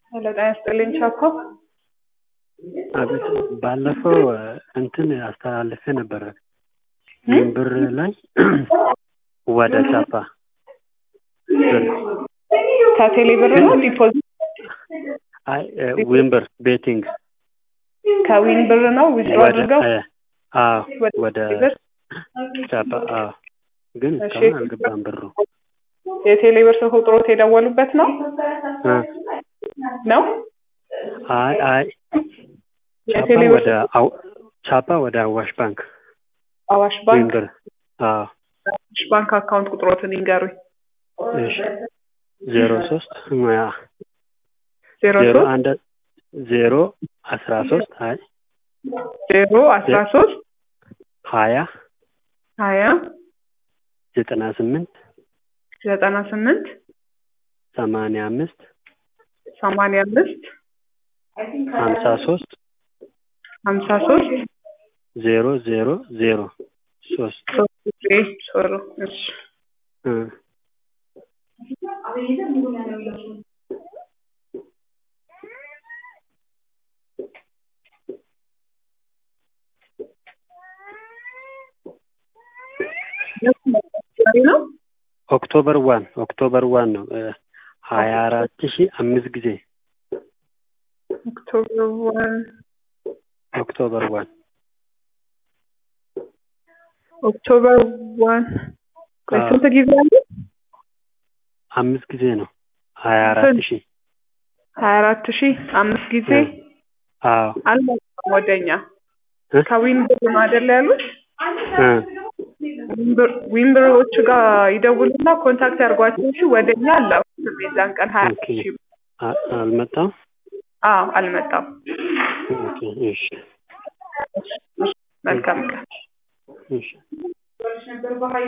ሄሎ ጤና ይስጥልኝ ቻኮ። አቤት ባለፈው እንትን አስተላልፌ ነበረ ብር ላይ ወደ ቻፓ ብር ከቴሌ ብር ነው ዲፖዚት አይ ዊምብር ቤቲንግ ከዊን ብር ነው ዊዝድሮ ወደ አድርገው እ፣ አዎ ወደ ብር ቻፓ አዎ ግን እሺ። እስካሁን አልገባም ብሩ የቴሌ ብር ስልክ ቁጥሮት የደወሉበት ነው እ፣ ነው አይ አይ ቻፓ የቴሌ ብር ወደ አው- ቻፓ ወደ አዋሽ ባንክ አዋሽ ባንክ ዊምብር አዎ አዋሽ ባንክ አካውንት ቁጥሮትን ይንገሩኝ። እሺ ዜሮ ሶስት ሙያ ዜሮ ዜሮ ሶስት አንድ ዜሮ አስራ ሶስት አይ ዜሮ አስራ ሶስት ሀያ ሀያ ዘጠና ስምንት ዘጠና ስምንት ሰማንያ አምስት ሰማንያ አምስት ሀምሳ ሶስት ሀምሳ ሶስት ዜሮ ዜሮ ዜሮ ሶስት ሶስት ጊዜ ሶሮ እሺ እ፣ ነው ኦክቶበር ዋን ኦክቶበር ዋን ነው እ፣ ሀያ አራት ሺ አምስት ጊዜ ኦክቶበር ዋን ኦክቶበር ዋን ኦክቶበር ዋን ቆይ አዎ። ስንት ጊዜ አለ? አምስት ጊዜ ነው ሀያ አራት ሺ ሀያ አራት ሺህ አምስት ጊዜ እ፣ አዎ አልመጣም ወደኛ እ? ከዊን ብር ነው አይደል ያሉት? እ፣ ዊንብር- ዊንብሮች ጋር ይደውሉና ኮንታክት ያርጓቸው እሺ። ወደኛ አላኩትም የዛን ቀን ሀያ ኦኬ። ሺህ አ- አልመጣም አዎ አልመጣም። ኦኬ እሺ መልካም ቀን እሺ